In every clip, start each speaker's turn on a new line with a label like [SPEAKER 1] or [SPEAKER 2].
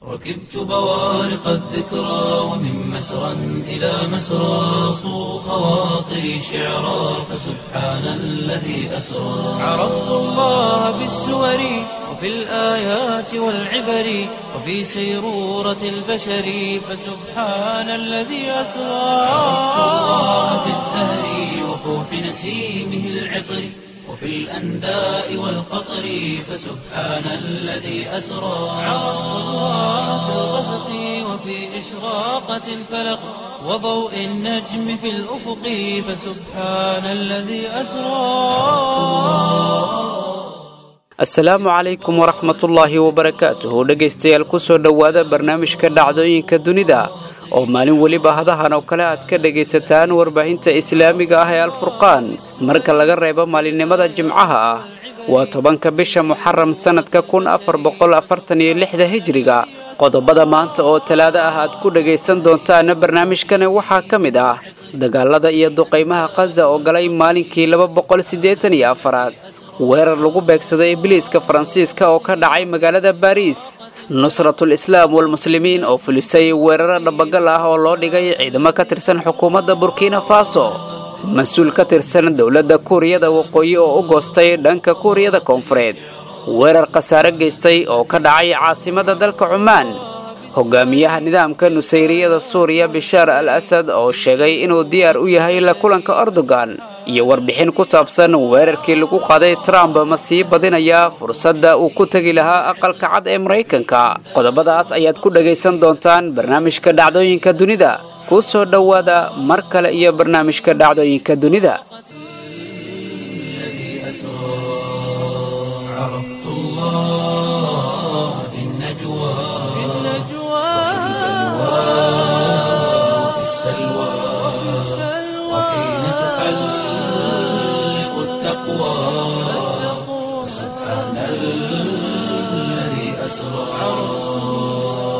[SPEAKER 1] ركبت بوارق الذكرى ومن مسرى إلى مسرى صو خواطري شعرا فسبحان الذي أسرى عرفت الله بالسور وفي الآيات والعبر وفي سيرورة البشر فسبحان الذي أسرى عرفت الله بالزهر وفوح نسيمه العطر وفي الأنداء والقطر فسبحان الذي أسرى عرفت الله في الغسق وفي إشراقة الفلق وضوء النجم في الأفق فسبحان الذي أسرى
[SPEAKER 2] asalaamu calaykum waraxmatullaahi wabarakaatuhu dhegaystayaal kusoo dhowaada barnaamijka dhacdooyinka dunida oo maalin weliba hadahan oo kale aad ka dhegaysataan warbaahinta islaamiga ah ee alfurqaan marka laga reebo maalinimada jimcaha ah waa tobanka bisha muxaram sannadka kun afar boqol afartan iyo lixda hijriga qodobada maanta oo talaado ah aad ku dhagaysan doontaana barnaamijkani waxaa ka mid ah dagaalada iyo duqaymaha khaza oo galay maalinkii laba boqol siddeetan iyo afaraad weerar lagu beegsaday ibliiska faransiiska oo ka dhacay magaalada baariis nusratul islaam walmuslimiin oo fulisay weeraro dhabagal ah oo loo dhigay ciidamo ka tirsan xukuumadda burkina faso mas-uul ka tirsan dowladda kuuriyada waqooyi oo u goostay dhanka kuuriyada koonfureed weerar khasaare geystay oo ka dhacay caasimada dalka cumaan hogaamiyaha nidaamka nusayriyada suuriya bishaar al asad oo sheegay inuu diyaar u yahay la kulanka erdogan iyo warbixin ku saabsan weerarkii lagu qaaday trump ma sii badinayaa fursadda uu ku tegi lahaa aqalka cad ee maraykanka qodobadaas ayaad ku dhagaysan doontaan barnaamijka dhacdooyinka dunida kuu soo dhowaada mar kale iyo barnaamijka dhacdooyinka dunida
[SPEAKER 1] عرفت الله في النجوى وفي السلوى وحين تحلق التقوى سبحان الذي أسرى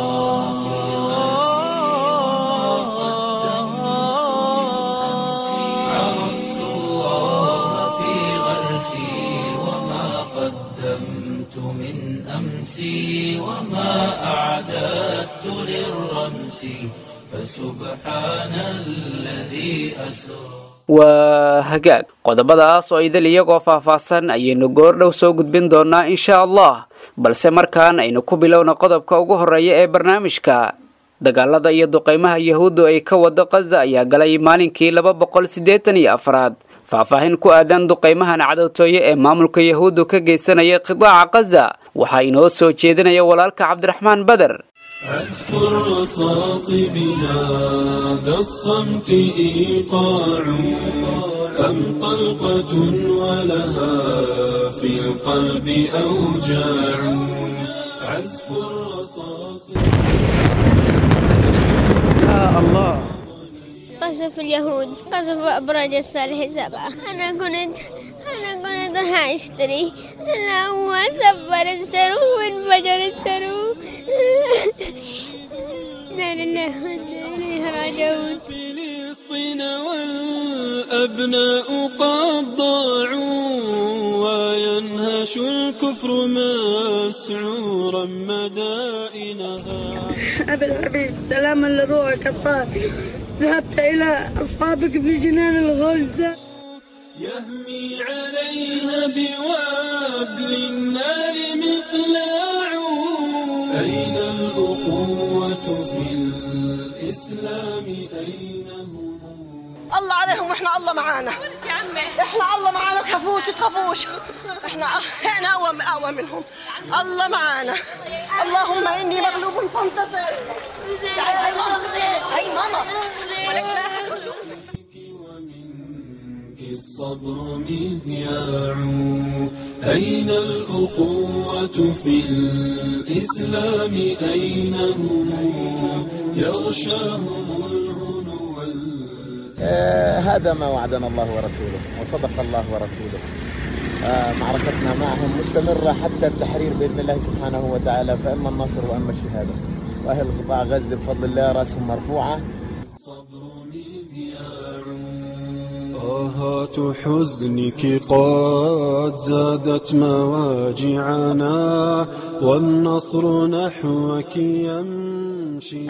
[SPEAKER 1] عرفت الله في غرسي وما قدمت من أمسي وما أعددت للرمس فسبحان الذي أسرى
[SPEAKER 2] waa hagaag qodobadaas oo idil iyagoo faahfaahsan ayaynu goordhow soo gudbin doonaa insha allah balse markaan aynu ku bilowna qodobka ugu horreeya ee barnaamijka dagaalada iyo duqaymaha yahuuddu ay ka wado khaza ayaa galay maalinkii laba boqol siddeetan iyo afraad faahfaahin ku aadan duqaymahan cadowtooye ee maamulka yahuuddu ka geysanaya qidaaca khaza waxaa inoo soo jeedinaya walaalka cabdiraxmaan bader
[SPEAKER 3] أذكر رصاص بهذا الصمت إيقاع أم طلقة ولها في القلب أوجاع عزف الرصاص
[SPEAKER 4] قصف اليهود قصف أبراج الصالح سبعة أنا كنت أنا كنت راح أشتري أنا هو سفر السرو وانفجر السرو لا لله وإنا إليه راجعون
[SPEAKER 3] فلسطين والأبناء قد ضاعوا وينهش الكفر مسعورا مدائنها
[SPEAKER 5] أبي الحبيب سلاما لروحك الطاهر ذهبت إلى أصحابك في جنان الغلد
[SPEAKER 3] يهمي عليها بوابل النار مقلاع أين الأخوة في الإسلام أين هم
[SPEAKER 6] الله عليهم واحنا الله معانا احنا الله معانا تخافوش تخافوش احنا احنا اقوى اقوى منهم الله معانا اللهم اني مغلوب فانتصر تعالي هاي ماما هاي ماما ولك لا أحد يشوفك.
[SPEAKER 3] ومنك الصبر مذياع أين الأخوة في الإسلام أين هم يغشاهم الهنو وال-
[SPEAKER 7] آه، هذا ما وعدنا الله ورسوله وصدق الله ورسوله آه، معركتنا معهم مستمرة حتى التحرير بإذن الله سبحانه وتعالى فإما النصر وإما الشهادة وأهل قطاع غزة بفضل الله رأسهم مرفوعة
[SPEAKER 3] الصبر مذياع آه آهات حزنك قد زادت مواجعنا والنصر نحوك يمشي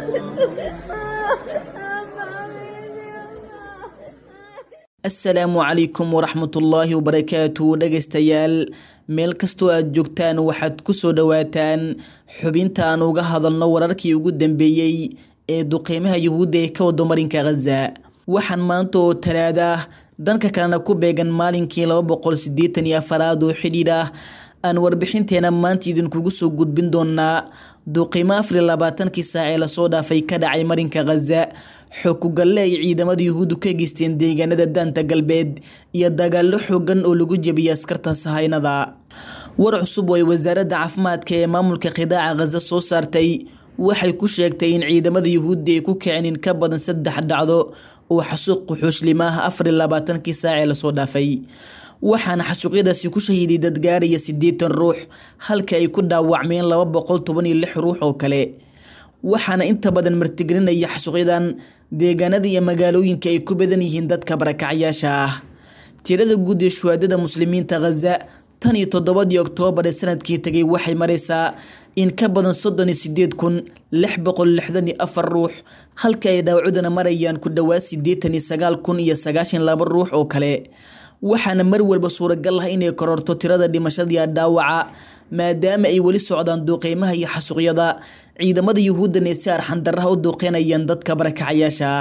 [SPEAKER 8] asalaamu calaykum waraxmatullaahi wabarakaatu dhegaystayaal meel kastoo aad joogtaan waxaad ku soo dhowaataan xubinta aan uga hadalno wararkii ugu dambeeyey ee duqeymaha yuhuudda ee ka wado marinka khaza waxaan maanta oo talaada ah dhanka kalena ku beegan maalinkii laba boqol sideetan iyo afaraad oo xidhiidh ah aan warbixinteena maanta idinkugu soo gudbin doonaa duqeymo afar iyo labaatankii saac ee lasoo dhaafay ka dhacay marinka khaza xookugalle ay ciidamada yuhuuddu ka geysteen deegaanada daanta galbeed iyo dagaallo xoogan oo lagu jebiyay askarta sahaynada war cusub oo ay wasaaradda caafimaadka ee maamulka khidaaca khaza soo saartay waxay ku sheegtay in ciidamada yuhuuddi ay ku kiceen in ka badan saddex dhacdo oo xasuuq quxuushlima ah afar iyo labaatankii saac ee lasoo dhaafay waxaana xasuuqyadaasi ku shahiiday dad gaaraya siddeetan ruux halka ay ku dhaawacmeen laba boqol toban iyo lix ruux oo kale waxaana inta badan martigelinaya xasuuqyadan deegaanada iyo magaalooyinka ay ku badan yihiin dadka barakacyaasha ah tirada guud ee shuhaadada muslimiinta khaza tan iyo toddobadii oktoobar ee sanadkii tegay waxay maraysaa in ka badan soddon iyo sideed kun lix boqol lixdan iyo afar ruux halka ay dhaawacudana marayaan ku dhowaad siddeetan iyo sagaal kun iyo sagaashan laba ruux oo kale waxaana mar walba suuragal ah inay kororto tirada dhimashadii dhaawaca maadaama ay weli socdaan duuqeymaha iyo xasuuqyada ciidamada yuhuuddan ee si arxandaraha u duuqeynayaan dadka barakacayaasha ah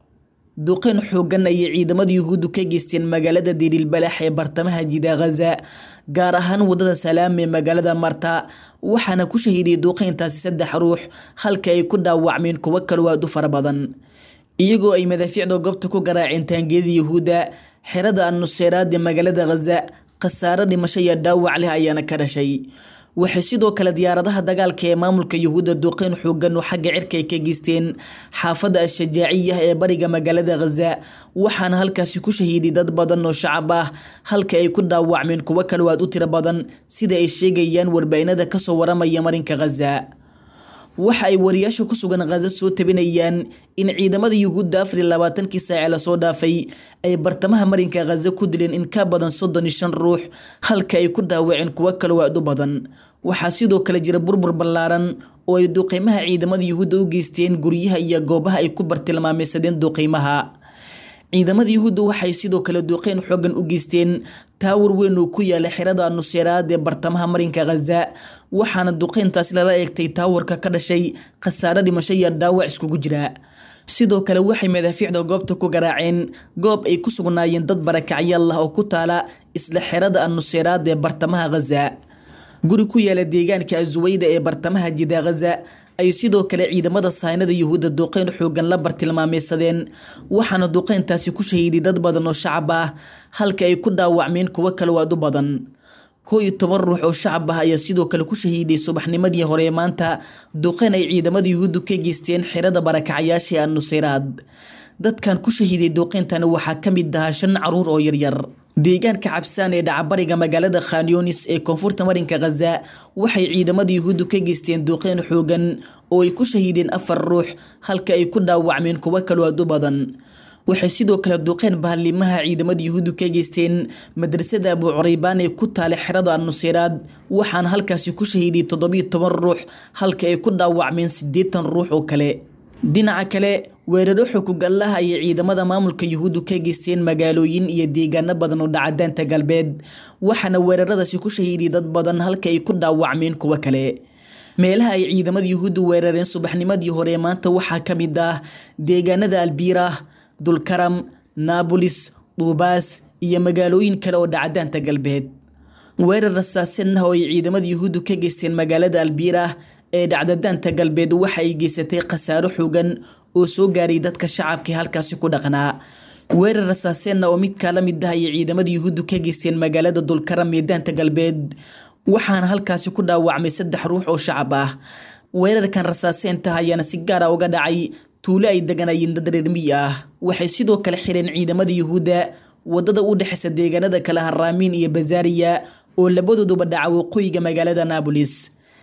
[SPEAKER 8] duqeyn xoogan ayay ciidamada yuhuuddu ka geysteen magaalada diriilbalax ee bartamaha jida khaza gaar ahaan wadada salaam ee magaalada marta waxaana ku shahiiday duuqeyntaasi saddex ruux halka ay ku dhaawacmeen kuwo kaloo aad u fara badan iyagoo ay madaafiicda goobta ku garaaceen taangiyada yuhuudda xerada annuseeraad ee magaalada khaza khasaaro dhimasho iyo dhaawac leh ayaana ka dhashay waxay sidoo kale diyaaradaha dagaalka ee maamulka yuhuudda duqeyn xoogan oo xagga cirka ay ka geysteen xaafadda al-shajaaciya ee bariga magaalada khaza waxaana halkaasi ku shahiiday dad badan oo shacab ah halka ay ku dhaawacmeen kuwo kaloo aad u tiro badan sida ay sheegayaan warbaahinada kasoo waramaya marinka khaza waxa ay wariyaasha ku sugan khaza soo tabinayaan in ciidamada yuhuudda afar iyo labaatankii saace lasoo dhaafay ay bartamaha marinka khaza ku dileen in ka badan soddon iyo shan ruux halka ay ku dhaawaceen kuwo kaloo aad u badan waxaa sidoo kale jira burbur ballaaran oo ay duqeymaha ciidamada yuhuudda u geysteen guryaha iyo goobaha ay ku bartilmaameysadeen duqeymaha ciidamada yuhuudda waxay sidoo kale duqeyn xoogan u geysteen taawar weyn oo ku yaala xerada nuseeraad ee bartamaha marinka khaza waxaana duqeyntaasi lala eegtay taawarka ka dhashay khasaaro dhimasho iyo dhaawac iskugu jira sidoo kale waxay madaafiicda goobta ku garaaceen goob ay ku sugnaayeen dad barakacyaal ah oo ku taala isla xerada annuseeraad ee bartamaha khaza guri ku yaala deegaanka asuweyda ee bartamaha jida khaza ay sidoo kale ciidamada sahaynada yuhuudda duqeyn xoogan la bartilmaameysadeen waxaana duqeyntaasi ku shahiiday dad badan oo shacab ah halka ay ku dhaawacmeen kuwo kaloo aad u badan koo iyo toban ruux oo shacab ah ayaa sidoo kale ku shahiiday subaxnimadii hore ee maanta duqeyn ay ciidamada yuhuuddu ka geysteen xerada barakacayaasha ee annuseyraad dadkan ku shahiiday duqeyntani waxaa ka mid ahaa shan caruur oo yaryar deegaanka cabsaan ee dhacabariga magaalada khanyonis ee koonfurta marinka khaza waxay ciidamada yuhuuddu ka geysteen duqeyn xoogan oo ay ku shahiideen afar ruux halka ay ku dhaawacmeen kuwo kaloo aad u badan waxay sidoo kale duqeyn bahalimaha ciidamada yuhuuddu ka geysteen madrasada abu curaybaan ee ku taala xerada annuseyraad waxaana halkaasi ku shahiiday toddobiyo toban ruux halka ay ku dhaawacmeen siddeetan ruux oo kale dhinaca kale weeraro xukugallaha ayay ciidamada maamulka yuhuuddu ka geysteen magaalooyin iyo deegaano badan oo dhacadaanta galbeed waxaana weeraradaasi ku shahiiday dad badan halka ay ku dhaawacmeen kuwo kale meelaha ay ciidamada yuhuuddu weerareen subaxnimadii hore maanta waxaa ka mid ah deegaanada albiirah dulkaram naabolis duubaas iyo magaalooyin kale oo dhacadaanta galbeed weerar rasaasin ah oo ay ciidamada yuhuuddu ka geysteen magaalada albiirah ee dhacdadaanta galbeed waxa ay geysatay khasaaro xoogan oo soo gaaray dadka shacabka halkaasi ku dhaqnaa weerar rasaaseenna oo midkaa la mid ah ayay ciidamada yuhuuddu ka geysteen magaalada dulkaram ee daanta galbeed waxaana halkaasi ku dhaawacmay saddex ruux oo shacab ah weerarkan rasaaseenta ayaana si gaara uga dhacay tuulo ay deganayeen dad reermiyi ah waxay sidoo kale xireen ciidamada yuhuudda wadada u dhexeysa deegaanada kale haraamiin iyo bazaariya oo labadooduba dhaca waqooyiga magaalada naabolis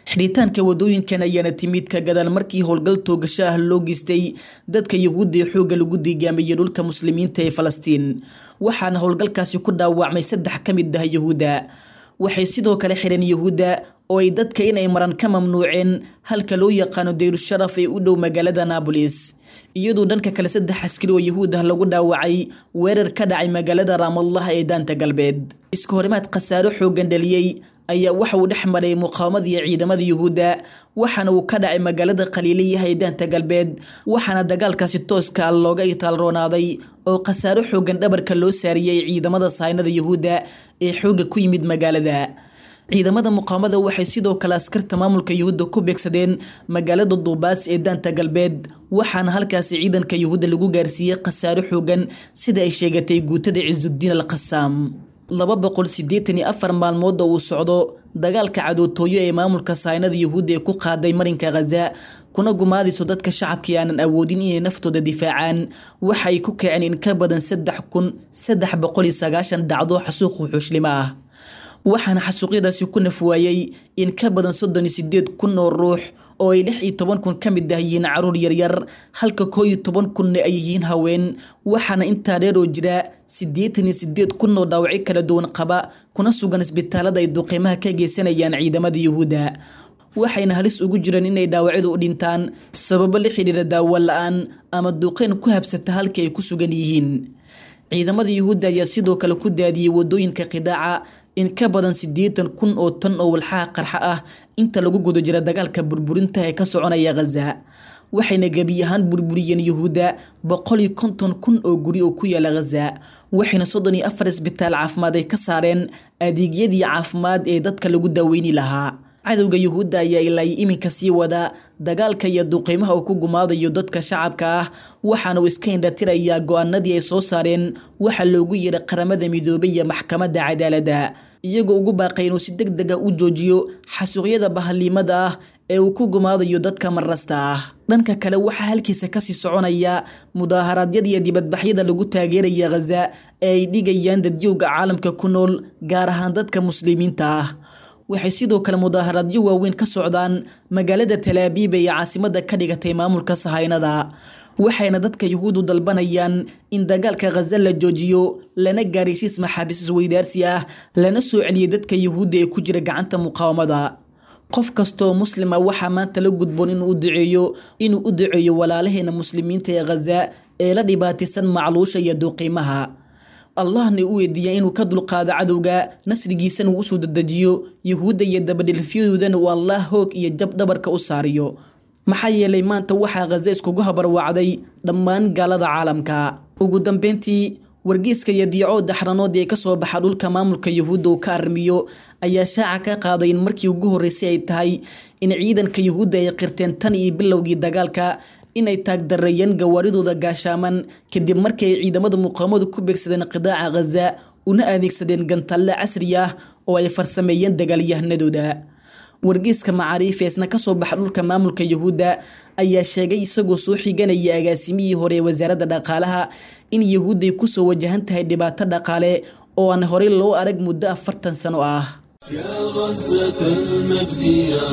[SPEAKER 8] xidhitaanka wadooyinkan ayaana timid ka gadaal markii howlgal toogasho ah loo geystay dadka yuhuudda ee xoogga lagu diigaamiyey dhulka muslimiinta ee falastiin waxaana howlgalkaasi ku dhaawacmay saddex ka mid ah yuhuudda waxay sidoo kale xidheen yuhuudda oo ay dadka inay maran ka mamnuuceen halka loo yaqaano dayrusharaf ee u dhow magaalada naabolis iyadoo dhanka kale saddex askari oo yuhuud ah lagu dhaawacay weerar ka dhacay magaalada raamallah ee daanta galbeed iska horimaad khasaaro xooggan dhaliyey ayaa waxa uu dhex maray muqaawamada iyo ciidamada yuhuudda waxaana uu ka dhacay magaalada khaliiliyaha ee daanta galbeed waxaana dagaalkaasi tooska looga itaalroonaaday oo khasaaro xooggan dhabarka loo saariyey ciidamada saynada yuhuudda ee xoogga ku yimid magaalada ciidamada muqaamada waxay sidoo kale askarta maamulka yuhuudda ku beegsadeen magaalada duubaas ee daanta galbeed waxaana halkaasi ciidanka yuhuudda lagu gaarsiiyey khasaaro xoogan sida ay sheegatay guutada cisudiin al khasaam laba boqol siddeetan iyo afar maalmood oo uu socdo dagaalka cadootooyo ee maamulka saynada yuhuudda ee ku qaaday marinka khaza kuna gumaadayso dadka shacabkii aanan awoodin inay naftooda difaacaan waxa ay ku kaceen in ka badan saddex kun saddex boqol iyo sagaashan dhacdo xasuuq wuxuushlimo ah waxaana xasuuqyadaasi ku nafwaayey in ka badan soddon iyo sideed kun oo ruux oo ay lix iyo toban kun ka mid ah yihiin caruur yaryar halka koo iyo toban kunna ay yihiin haween waxaana intaa dheer oo jira siddeetan iyo sideed kun oo dhaawacyo kala duwan qaba kuna sugan isbitaalada ay duqiimaha ka geysanayaan ciidamada yuhuudda waxayna halis ugu jiraan inay dhaawacyadu u dhintaan sababo la xidhiira daawo la-aan ama duqeyn ku habsata halkii ay ku sugan yihiin ciidamada yuhuudda ayaa sidoo kale ku daadiyey wadooyinka qidaaca in ka badan siddeetan kun oo tan oo walxaha qarxa ah inta lagu guda jira dagaalka burburinta ee ka soconaya khaza waxayna gebi ahaan burburiyeen yuhuudda boqol iyo konton kun oo guri oo ku yaala khaza waxayna soddon iyo afar isbitaal caafimaad ay ka saareen adeegyadii caafimaad ee dadka lagu daaweyni lahaa cadowga yuhuudda ayaa ilaa iminka sii wada dagaalka iyo duqiimaha uu ku gumaadayo dadka shacabka ah waxaana uu iska indhatirayaa go-aanadii ay soo saareen waxaa loogu yeedha qaramada midoobay iyo maxkamadda cadaaladda iyagoo ugu baaqay inuu si deg deg ah u joojiyo xasuuqyada bahaliimada ah ee uu ku gumaadayo dadka marasta ah dhanka kale waxaa halkiisa kasii soconaya mudaaharaadyada iyo dibadbaxyada lagu taageeraya khaza ee ay dhigayaan dadjowga caalamka ku nool gaar ahaan dadka muslimiinta ah waxay sidoo kale mudaaharaadyo waaweyn ka socdaan magaalada talaabiib ee caasimada ka dhigatay maamulka sahaynada waxayna dadka yuhuuddu dalbanayaan in dagaalka khaza la joojiyo lana gaaraysiis maxaabiis isweydaarsi ah lana soo celiyay dadka yuhuudda ee ku jira gacanta muqaawamada qof kastooo muslima waxaa maanta la gudboon inuu u duceeyo inuu u duceeyo walaalaheena muslimiinta ee khaza ee la dhibaataysan macluusha iyo duuqiimaha allahna u weydiiya inuu ka dulqaado cadowga nasrigiisana uu usoo dedejiyo yuhuudda iyo dabadhilfyadoodana uu allah hoog iyo jab dhabarka u saariyo maxaa yeelay maanta waxaa khaza iskugu habarwacday dhammaan gaalada caalamka ugu dambeyntii wargeyska iyo diico daxranood ee kasoo baxa dhulka maamulka yuhuudda uu ka armiyo ayaa shaaca ka qaaday in markii ugu horreysay ay tahay in ciidanka yuhuudda ay qirteen tan iyo bilowgii dagaalka inay taagdareeyeen gawaaridooda gaashaaman kadib markii ay ciidamada muqaamadu ku beegsadeen qidaaca khaza una adeegsadeen gantalle casri ah oo ay farsameeyeen dagaalyahanadooda wargeyska macaariifeesna kasoo baxa dhulka maamulka yuhuudda ayaa sheegay isagoo soo xiganaya agaasimihii hore ee wasaaradda dhaqaalaha in yuhuudday kusoo wajahan tahay dhibaato dhaqaale oo aan horey loo arag muddo afartan sano ah
[SPEAKER 3] يا غزة المجد يا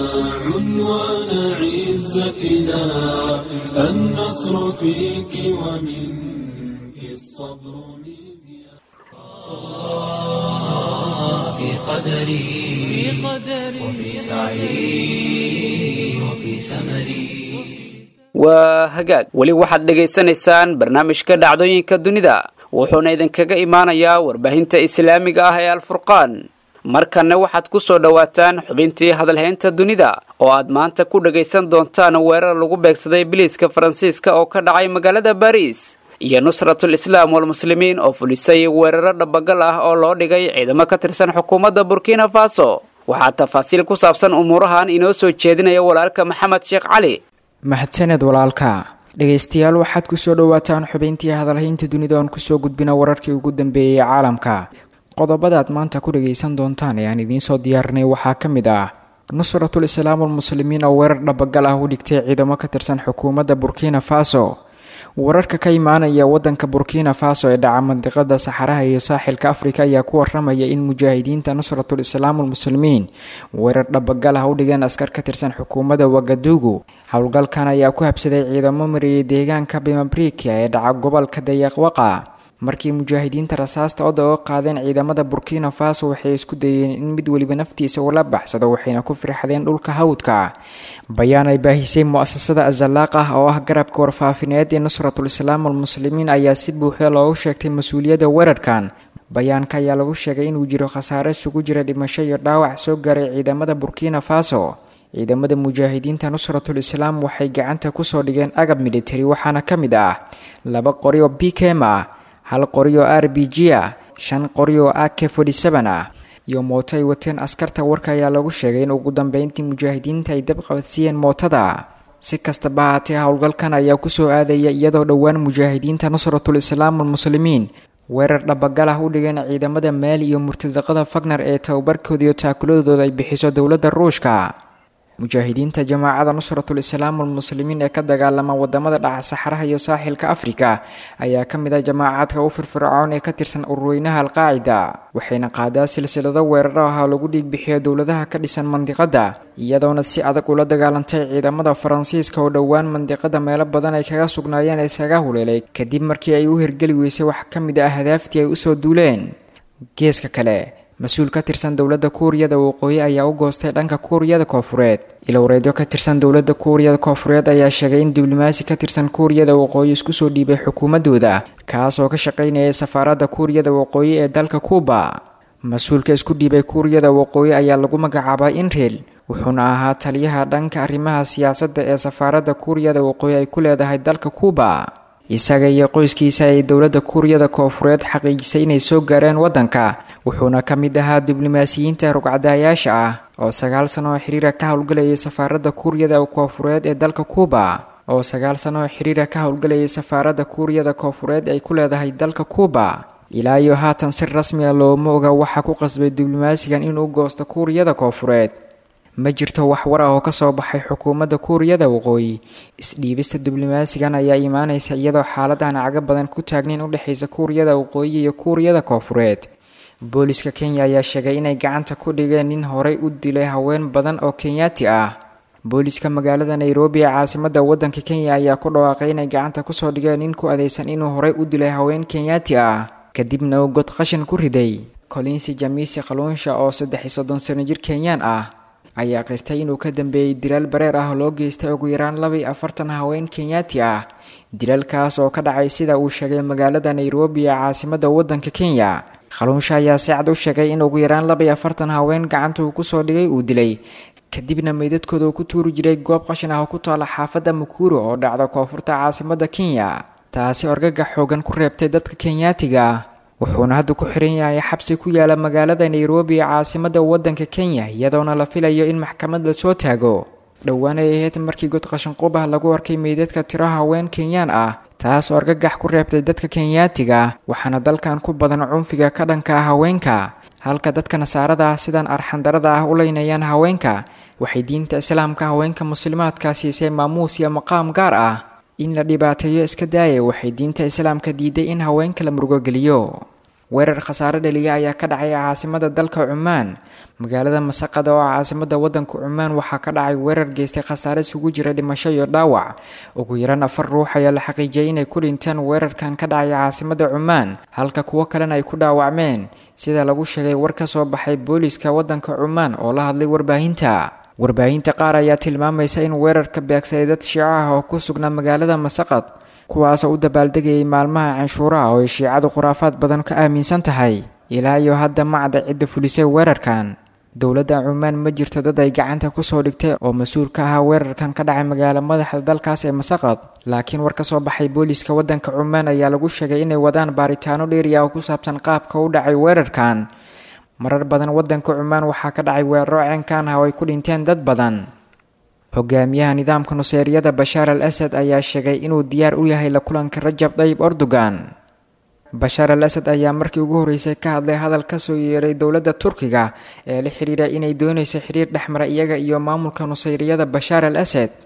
[SPEAKER 3] عنوان عزتنا النصر فيك ومنك الصبر مذياع
[SPEAKER 1] في قدري وفي سعي وفي سمري
[SPEAKER 2] waa hagaag weli waxaad dhegaysanaysaan barnaamijka dhacdooyinka dunida wuxuuna idinkaga imaanayaa warbaahinta islaamiga ah ee alfurqaan markanna waxaad ku soo dhowaataan xubintii hadalhaynta dunida oo aad maanta ku dhagaysan doontaan weerar lagu beegsaday biliiska faransiiska oo ka dhacay magaalada baariis iyo nusratul islaam walmuslimiin oo fulisay weeraro dhabagal ah oo loo dhigay ciidamo ka tirsan xukuumadda burkina faso waxaa tafaasiil ku saabsan umuurahan inoo soo jeedinaya walaalka maxamed sheekh cali
[SPEAKER 9] mahadsaned walaalka dhegaystayaal waxaad kusoo dhowaataan xubayntii hadalhaynta dunida oon kusoo gudbina wararkii ugu dambeeyey caalamka qodobadaad maanta ku dhagaysan doontaan ee aan idiinsoo diyaarinay waxaa ka mid ah nusratul islaam walmuslimiin oo weerar dhabagal ah u dhigtay ciidamo ka tirsan xukuumadda burkina faso wararka ka imaanaya wadanka burkina faso ee dhaca mandiqada saxaraha iyo saaxilka afrika ayaa ku waramaya in mujaahidiinta nusratul islaam almuslimiin weerar dhabagal ah u dhigeen askar ka tirsan xukuumadda wagadugu howlgalkan ayaa ku habsaday ciidamo mariyay deegaanka bimabrika ee dhaca gobolka dayaqwaqa markii mujaahidiinta rasaasta oda oo qaadeen ciidamada burkina faso waxay isku dayeen in mid weliba naftiisa ula baxsado waxayna ku firxadeen dhulka hawdka bayaan ay baahisay mu-asasada azalaaq ah oo ah garabka warfaafineed ee nusratul islaam almuslimiin ayaa si buuxda loogu sheegtay mas-uuliyadda weerarkan bayaanka ayaa lagu sheegay inuu jiro khasaare isugu jira dhimasho iyo dhaawac soo gaaray ciidamada burkina faso ciidamada mujaahidiinta nusratul islaam waxay gacanta kusoo dhigeen agab militari waxaana ka mid ah laba qori oo bkem ah hal qori oo r b g ah shan qori oo a k ah iyo mooto ay wateen askarta warka ayaa lagu sheegay in ugu dambeyntii mujaahidiinta ay dab qabadsiiyeen mootada si kastaba haatee howlgalkan ayaa kusoo aadaya iyadoo dhowaan mujaahidiinta nusratul islaam almuslimiin weerar dhabagal ah u dhigeen ciidamada maali iyo murtadaqada fagner ee tababarkooda iyo taakuladooda ay bixiso dowladda ruushka mujaahidiinta jamaacada nusratul islaam almuslimiin ee ka dagaalama wadamada dhaca saxaraha iyo saaxilka afrika ayaa ka mid ah jamaacadka u firfircoon ee ka tirsan ururweynaha alqaacida waxayna qaadaa silsilado weeraro ah oo lagu dhiigbixiyo dowladaha ka dhisan mandiqada iyadoona si adag ula dagaalantay ciidamada faransiiska oo dhowaan mandiqada meelo badan ay kaga sugnaayeen isaga huleelay kadib markii ay u hirgeli weysay wax ka mid ah hadaaftii ay usoo duuleen geeska kale mas-uul ka tirsan dowladda kuuriyada waqooyi ayaa u goostay dhanka kuuriyada koofureed ilowreedyo ka tirsan dowladda kuuriyada koofureed ayaa sheegay in diblomaasi ka tirsan kuuriyada waqooyi isku soo dhiibay xukuumadooda kaas oo ka shaqaynayay safaaradda kuuriyada waqooyi ee dalka kuuba mas-uulka isku dhiibay kuuriyada waqooyi ayaa lagu magacaabaa inril wuxuuna ahaa taliyaha dhanka arrimaha siyaasadda ee safaaradda kuuriyada waqooyi ay ku leedahay dalka kuuba isaga iyo qoyskiisa ay dowladda kuuriyada koofureed xaqiijisay inay soo gaareen waddanka wuxuuna ka mid ahaa diblomaasiyiinta rugcadaayaasha ah oo sagaal sano oo xiriira ka howlgalayay safaaradda kuuriyada koofureed ee dalka kuuba oo sagaal sano oo xiriira ka howlgalayay safaaradda kuuriyada koofureed ay ku leedahay dalka kuuba ilaa iyo haatan si rasmi a looma oga waxaa ku qasbay diblomaasigan inuu goosto kuuriyada koofureed ma jirto wax war ah oo kasoo baxay xukuumadda kuuriyada waqooyi isdhiibista diblomaasigan ayaa imaanaysa iyadoo xaaladahan caga badan ku taagnayn u dhexaysa kuuriyada waqooyi iyo kuuriyada koofureed booliska kenya ayaa sheegay inay gacanta ku dhigeen nin horey u dilay haween badan oo kenyaati ah booliska magaalada nairobi ee caasimada wadanka kenya ayaa ku dhawaaqay inay gacanta kusoo dhigeen nin ku adeysan inuu horey u dilay haween kenyaati ah kadibna uu god qashin ku riday colinsi jamisi khaluunsha oo saddex iyo soddon sano jir kenyaan ah ayaa qirtay inuu ka dambeeyey dilaal bareer ah oo loo geystay ugu yaraan laba iyo afartan haween kenyaati ah dilaalkaas oo ka dhacay sida uu sheegay magaalada nairobi ee caasimada wadanka kenya khaluunsha ayaa si cad u sheegay in ugu yaraan laba iyo afartan haween gacanta uu kusoo dhigay uu dilay kadibna meydadkooda uu ku tuuri jiray goob qashin ah oo ku taala xaafadda mukuro oo dhacda koonfurta caasimada kenya taasi orgaga xoogan ku reebtay dadka kenyaatiga ah wuxuuna hadda ku xiran yahay xabsi ku yaala magaalada nairobi ee caasimada wadanka kenya iyadoona la filayo in maxkamad lasoo taago dhowaan ay ahayd markii god qashinqub ah lagu arkay meydadka tiro haween kenyaan ah taas oo argagax ku reebtay dadka kenyaatiga waxaana dalkan ku badan cunfiga ka dhanka ah haweenka halka dadka nasaarada ah sidan arxandarada ah u leynayaan haweenka waxay diinta islaamka haweenka muslimaadka siisay maamuus iyo maqaam gaar ah in la dhibaateeyo iska daaya waxay diinta islaamka diiday in haweenka la murugogeliyo weerar khasaare dhaliya ayaa ka dhacay caasimada dalka cumaan magaalada masaqada oo caasimada wadanka cumaan waxaa ka dhacay weerar geystay khasaare isugu jira dhimasho iyo dhaawac ugu yaraan afar ruux ayaa la xaqiijiyay inay ku dhinteen weerarkan ka dhacay caasimada cumaan halka kuwo kalena ay ku dhaawacmeen sida lagu sheegay war ka soo baxay booliska wadanka cumaan oo la hadlay warbaahinta warbaahinta qaar ayaa tilmaamaysa in weerarka beegsaday dad shiico ah oo ku sugnaa magaalada masaqad kuwaasoo u dabaaldegayay maalmaha canshuuraha oo ay shiicadu khuraafaad badan ka aaminsan tahay ilaa iyo hadda macda cidda fulisay weerarkan dowladda cumaan ma jirto dad ay gacanta kusoo dhigtay oo mas-uul ka ahaa weerarkan ka dhacay magaalo madaxda dalkaas ee masaqad laakiin war ka soo baxay booliska wadanka cumaan ayaa lagu sheegay inay wadaan baaritaano dheeriya oo ku saabsan qaabka u dhacay weerarkan marar badan wadanka cumaan waxaa ka dhacay weeraro ceenkan ah oo ay ku dhinteen dad badan hogaamiyaha nidaamka nuseyriyada bashaar al asad ayaa sheegay inuu diyaar u yahay la kulanka rajab dayib erdogan bashaar al asad ayaa markii ugu horreysay ka hadlay hadal kasoo yeeray dowladda turkiga ee la xidhiira inay doonayso xiriir dhexmara iyaga iyo maamulka nuseyriyada bashaar al asad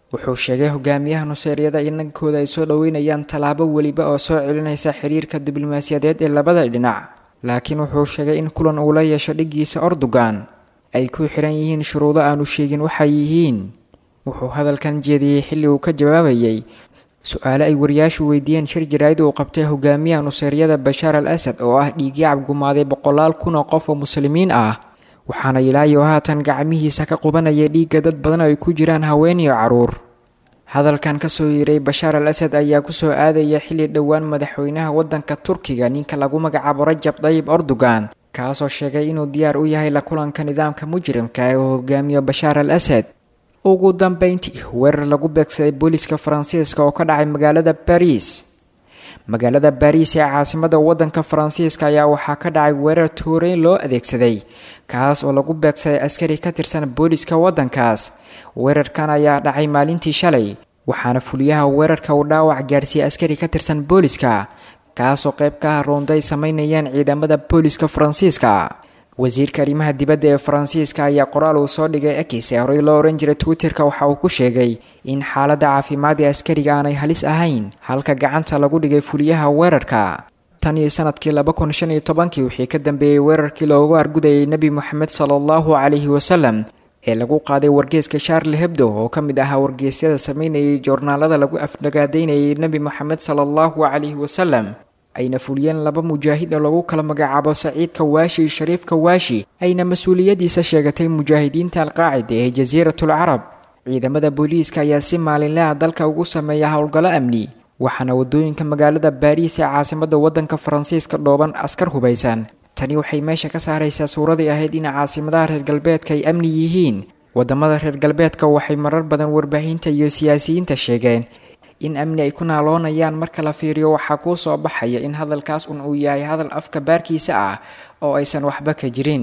[SPEAKER 9] wuxuu sheegay hogaamiyaha nuseeryada in dhankooda ay soo dhoweynayaan tallaabo weliba oo soo celinaysa xiriirka diblomaasiyadeed ee labada dhinac laakiin wuxuu sheegay in kulan uu la yeesho dhiggiisa ordogan ay ku xiran yihiin shuruudo aanu sheegin waxay yihiin wuxuu hadalkan jeediyey xilli uu ka jawaabayay su-aale ay wariyaashu weydiiyeen shir jaraa'id uu qabtay hogaamiyaha nuseeryada bashaar al asad oo ah dhiigyacab gumaaday boqolaal kun oo qof oo muslimiin ah waxaana ilaayo haatan gacmihiisa ka qubanaya dhiigga dad badan oo ay ku jiraan haween iyo caruur hadalkan kasoo yiray bashaar al asad ayaa kusoo aadaya xilli dhowaan madaxweynaha waddanka turkiga ninka lagu magacaabo rajab dayib erdogan kaasoo sheegay inuu diyaar u yahay la kulanka nidaamka mujrimka ee uu hogaamiyo bashaar al asad ugu dambeyntii weerar lagu beegsaday booliska faransiiska oo ka dhacay magaalada bariis magaalada bariis ee caasimada wadanka faransiiska ayaa waxaa ka dhacay weerar tuureyn loo adeegsaday kaas oo lagu beegsaday askari ka tirsan booliska wadankaas weerarkan ayaa dhacay maalintii shalay waxaana fuliyaha weerarka uu dhaawac gaarsiiyey askari ka tirsan booliska kaasoo qayb ka ah roonday sameynayaan ciidamada booliska faransiiska wasiirka arrimaha dibadda ee faransiiska ayaa qoraal uu soo dhigay ekis ee horey loo ohan jiray twitterka waxa uu ku sheegay in xaaladda caafimaad ee askariga aanay halis ahayn halka gacanta lagu dhigay fuliyaha weerarka tan iyo sanadkii laba kun shan iyo tobankii wixii ka dambeeyey weerarkii loogu argudayay nebi moxamed sala allahu calayhi wasalam ee lagu qaaday wargeeska charle hebdo oo ka mid ahaa wargeysyada sameynayay joornaalada lagu afnagaadaynayay nebi moxamed sala allahu calayhi wasalam ayna fuliyeen laba mujaahid oo lagu kala magacaabo saciidka waashi iyo shariifka waashi ayna mas-uuliyadiisa sheegatay mujaahidiinta alqaacida ee jasiiratul carab ciidamada booliiska ayaa si maalinlaha dalka ugu sameeya howlgallo amni waxaana wadooyinka magaalada baariis ee caasimada wadanka faransiiska dhooban askar hubaysan tani waxay meesha ka saaraysaa suuradii ahayd in caasimadaha reer galbeedka ay amni yihiin wadamada reer galbeedka waxay marar badan warbaahinta iyo siyaasiyiinta sheegeen in amni ay ku naaloonayaan marka la fiiriyo waxaa kuu soo baxaya in hadalkaas un uu yahay hadal afka baarkiisa ah oo aysan waxba ka jirin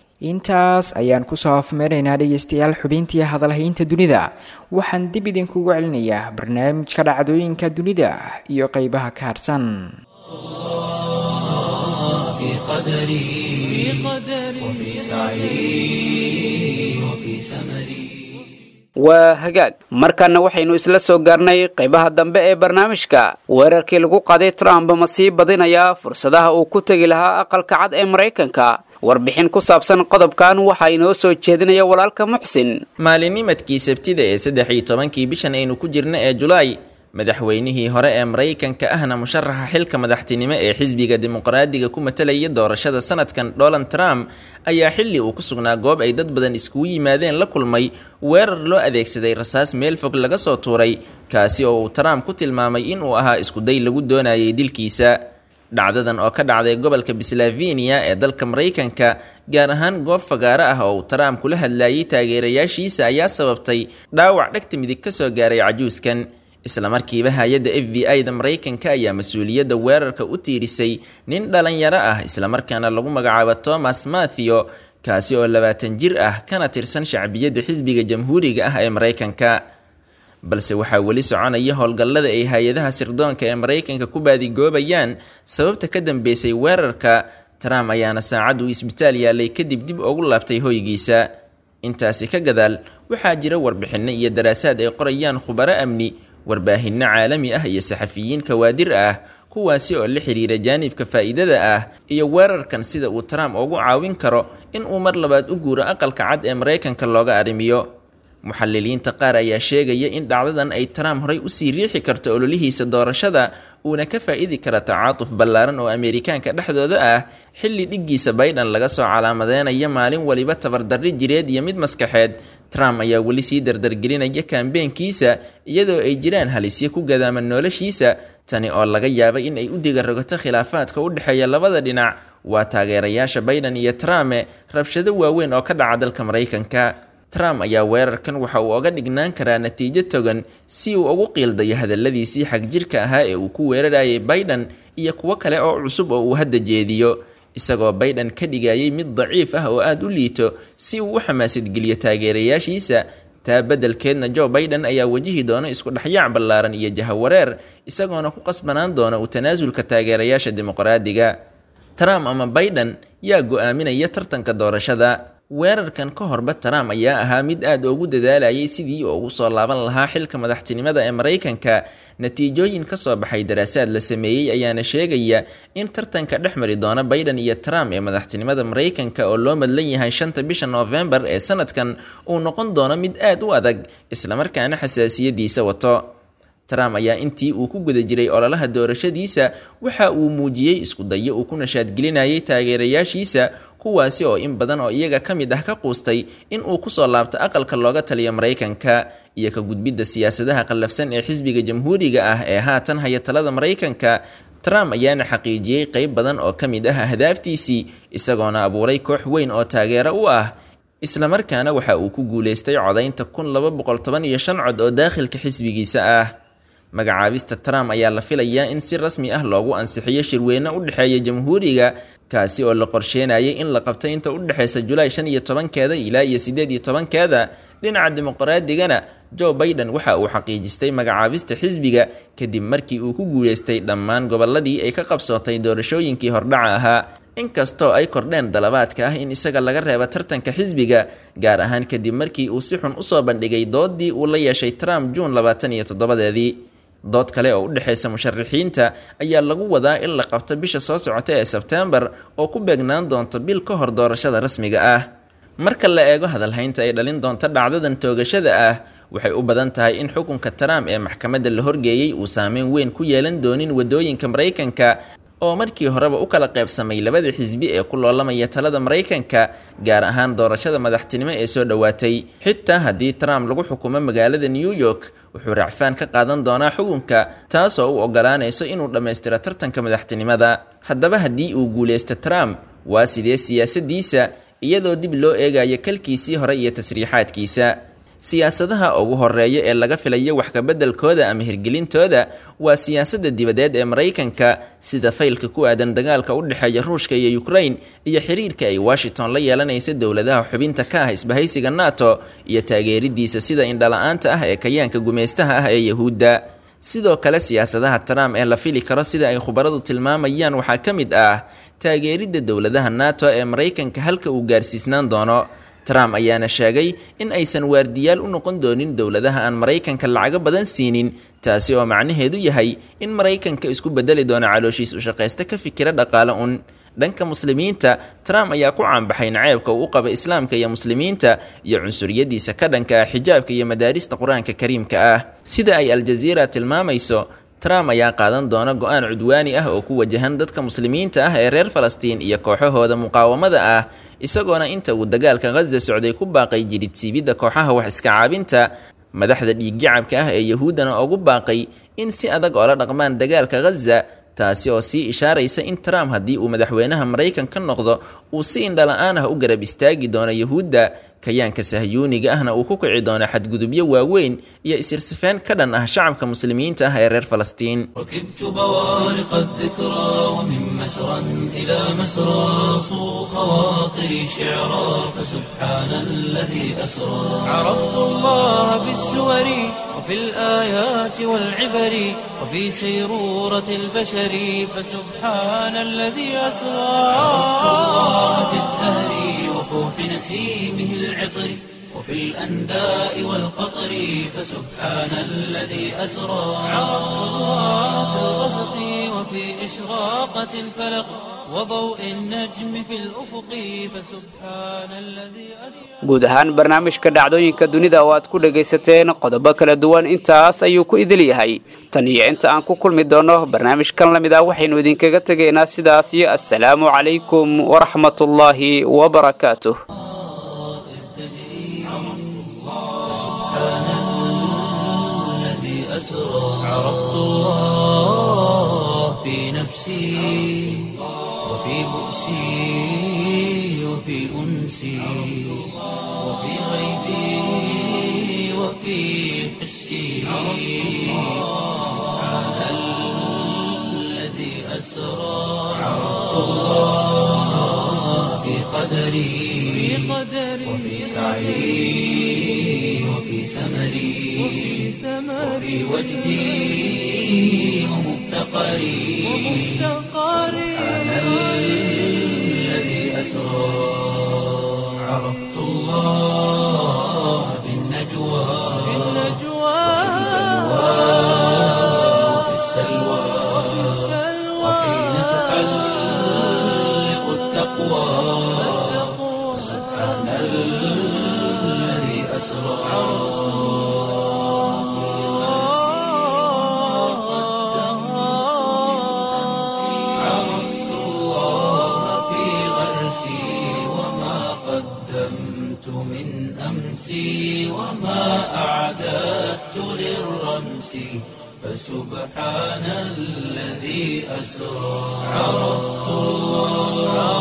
[SPEAKER 9] intaas ayaan kusoo afmeeraynaa dhegeystayaal xubintii hadalhaynta dunida waxaan dib idinkugu celinayaa barnaamijka dhacdooyinka dunida iyo qeybaha ka harsan
[SPEAKER 1] في قدري وفي سعي وفي سمري
[SPEAKER 2] waa hagaag markaana waxaynu isla soo gaarnay qaybaha dambe ee barnaamijka weerarkii lagu qaaday trump ma sii badinayaa fursadaha uu ku tegi lahaa aqalka cad ee maraykanka warbixin ku saabsan qodobkan waxaa inoo soo jeedinaya walaalka muxsin
[SPEAKER 10] maalinimadkii sabtida ee saddex iyo tobankii bishan aynu ku jirna ee julaay madaxweynihii hore ee maraykanka ahna musharaxa xilka madaxtinimo ee xisbiga dimuqraadiga ku matalaya doorashada sanadkan donald trump ayaa xilli uu ku sugnaa goob ay dad badan iskugu yimaadeen la kulmay weerar loo adeegsaday rasaas meel fog laga soo tuuray kaasi oo uu trump ku tilmaamay inuu ahaa iskuday lagu doonayay dilkiisa dhacdadan oo ka dhacday gobolka pennsylvania ee dalka maraykanka gaar ahaan goob fagaaro ah oo uu trump kula hadlayay taageerayaashiisa ayaa sababtay dhaawac dhegta midig ka soo gaaray cajuuskan islamarkiiba hay-adda f b i da maraykanka ayaa mas-uuliyadda weerarka u tiirisay nin dhalinyaro ah islamarkaana lagu magacaabo thomas mathew kaasi oo labaatan jir ah kana tirsan shacbiyadda xisbiga jamhuuriga ah ee maraykanka balse waxaa weli soconaya howlgallada ay hay-adaha sirdoonka ee maraykanka ku baadigoobayaan sababta ka dambeysay weerarka trump ayaana saacad uu isbitaal yaalay kadib dib ugu laabtay hoygiisa intaasi ka gadaal waxaa jira warbixinno iyo daraasaad ay qorayaan khubaro amni warbaahinno caalami ah iyo saxafiyiin kawaadir ah kuwaasi oo la xiriira jaanibka faa'iidada ah iyo weerarkan sida uu trump ugu caawin karo in uu mar labaad u guuro aqalka cad ee maraykanka looga arrimiyo muxaliliinta qaar ayaa sheegaya in dhacdadan ay trump horay usii riixi karto ololihiisa doorashada uuna ka faa'idi kara tacaatuf ballaaran oo ameerikaanka dhexdooda ah xilli dhiggiisa baidan laga soo calaamadeynayo maalin waliba tabardarri jireed iyo mid maskaxeed trump ayaa weli sii dardargelinaya kaambeenkiisa iyadoo ay jiraan halisyo ku gadaaman noloshiisa tani oo laga yaabay in ay u digarogato khilaafaadka u dhexeeya labada dhinac waa taageerayaasha baidan iyo trumpe rabshado waaweyn oo ka dhaca dalka maraykanka trump ayaa weerarkan waxa uu oga dhignaan karaa natiijo togan si uu ugu qiildayo hadalladiisii xagjirka ahaa ee uu ku weerarayay baidan iyo kuwo kale oo cusub oo uu hadda jeediyo isagoo baidan ka dhigayay mid daciif ah oo aada u liito si uu u xamaasadgeliyo taageerayaashiisa taa beddelkeedna joe baidan ayaa wajihi doona isku dhexyaac ballaaran iyo jahawareer isagoona ku qasbanaan doona u tanaasulka taageerayaasha dimuqraadiga trump ama baidan yaa go-aaminaya tartanka doorashada weerarkan ka horba trump ayaa ahaa mid aad ugu dadaalayay sidii uu ugu soo laaban lahaa xilka madaxtinimada ee maraykanka natiijooyin ka soo baxay daraasaad la sameeyey ayaana sheegaya in tartanka dhex mari doona biden iyo trump ee madaxtinimada maraykanka oo loo madlan yahay shanta bisha noofembar ee sanadkan uu noqon doono mid aad u adag islamarkaana xasaasiyadiisa wato trump ayaa intii uu ku guda jiray ololaha doorashadiisa waxa uu muujiyey isku dayo uu ku nashaadgelinayay taageerayaashiisa kuwaasi oo in badan oo iyaga ka mid ah ka quustay in uu kusoo laabto aqalka looga taliyo maraykanka iyo ka gudbidda siyaasadaha qallafsan ee xisbiga jamhuuriga ah ee haatan haya talada maraykanka trump ayaana xaqiijiyey qayb badan oo ka mid ah ahdaaftiisii isagoona abuuray koox weyn oo taageero u ah islamarkaana waxa uu ku guulaystay codaynta kun laba boqol toban iyo shan cod oo daakhilka xisbigiisa ah magacaabista trump ayaa la filayaa in si rasmi ah loogu ansixiyo shirweyne u dhexeeya jamhuuriga kaasi oo la qorsheenayay in la qabto inta u dhexeysa julaay shan iyo tobankeeda ilaa iyo siddeed iyo tobankeeda dhinaca dimuqraaddigana joe biden waxa uu xaqiijistay magacaabista xisbiga kadib markii uu ku guulaystay dhammaan gobolladii ay ka qabsootay doorashooyinkii hordhaca ahaa inkastoo ay kordheen dalabaadka ah in isaga laga reebo tartanka xisbiga gaar ahaan kadib markii uu si xun usoo bandhigay doodii uu la yeeshay trump juun labaatan iyo toddobadeedii dood kale oo u dhexeysa musharaxiinta ayaa lagu wadaa in la qabto bisha soo socota ee sebteembar oo ku beegnaan doonto bil ka hor doorashada rasmiga ah marka la eego hadalhaynta ay dhalin doonto dhacdadan toogashada ah waxay u badan tahay in xukunka trump ee maxkamadda la horgeeyey uu saameyn weyn ku yeelan doonin waddooyinka maraykanka oo markii horeba u kala qaybsamay labada xisbi ee ku loolamaya talada maraykanka gaar ahaan doorashada madaxtinimo ee soo dhowaatay xitaa haddii trump lagu xukumo magaalada new york wuxuu racfaan ka qaadan doonaa xukunka taasoo u ogolaanayso inuu dhammaystiro tartanka madaxtinimada haddaba haddii uu guulaysto trump waa sidee siyaasadiisa iyadoo dib loo eegayo kalkiisii hore iyo tasriixaadkiisa siyaasadaha ugu horeeya ee laga filayo wax kabeddelkooda ama hirgelintooda waa siyaasadda dibadeed ee maraykanka sida faylka ku aadan dagaalka u dhexeeya ruushka iyo ukrain iyo xiriirka ay washington la yeelanaysa dowladaha xubinta ka ah isbahaysiga nato iyo taageeridiisa sida indhala-aanta ah ee kayaanka gumaystaha ah ee yahuudda sidoo kale siyaasadaha trump ee la fili karo sida ay khubaradu tilmaamayaan waxaa ka mid ah taageeridda dowladaha nato ee maraykanka halka uu gaarsiisnaan doono trump ayaana sheegay in aysan waardiyaal u noqon doonin dowladaha aan maraykanka lacago badan siinin taasi oo macnaheedu yahay in maraykanka isku bedeli doono calooshiis u shaqaysta ka fikira dhaqaale un dhanka muslimiinta trump ayaa ku caanbaxay naceebka uu u qaba islaamka iyo muslimiinta iyo cunsuriyadiisa ka dhanka ah xijaabka iyo madaarista qur-aanka kariimka ah sida ay aljaziira tilmaamayso trump ayaa qaadan doona go-aan cudwaani ah oo ku wajahan dadka muslimiinta ah ee reer falastiin iyo kooxahooda muqaawamada ah isagoona inta uu dagaalka khaza socday ku baaqay jiridsiibidda kooxaha wax iska caabinta madaxda dhiiggacabka ah ee yahuuddana ugu baaqay in si adag oola dhaqmaan dagaalka khaza taasi oo sii ishaaraysa in trump haddii uu madaxweynaha maraykan ka noqdo uu si indhala-aan ah u garab istaagi doono yahuudda kayaanka sahyuuniga ahna uu ku kici doono xadgudubyo waaweyn iyo isirsifeen ka dhan ah shacabka muslimiinta ah ee reer falastiin
[SPEAKER 1] ركبت بوارق الذكرى ومن مسرى إلى مسرى صو خواطري شعرا فسبحان الذي أسرى عرفت الله بالسور وفي الآيات والعبر وفي سيرورة البشر فسبحان الذي أسرى عرفت الله بالزهر وفوح نسيمه العطر وفي الأنداء والقطر فسبحان الذي أسرى عرفت الله في الغسق وفي إشراقة الفلق وضوء النجم في الأفق فسبحان الذي أسرى
[SPEAKER 2] guud ahaan barnaamijka dhacdooyinka dunida oo aad ku dhagaysateen qodobo kala duwan intaas ayuu ku idil yahay tan iyo inta aan ku kulmi doono barnaamijkan la mid ah waxaynu idinkaga tegaynaa sidaas iyo assalaamu calaykum waraxmatullaahi wabarakaatuh
[SPEAKER 1] الذي أسرى عرفت الله في نفسي وفي بؤسي وفي أنسي وفي غيبي وفي حسي سبحان الذي أسرى عرفت الله في قدري وفي سعي وفي سمري وفي وجدي ومفتقري سبحان الذي أسرى عرفت الله في النجوى وفي السلوى وحين تحلق التقوى سبحان الذي أسرى عرفت الله في غرسي وما قدمت من أمسي وما أعددت للرمس فسبحان الذي أسرى عرفت الله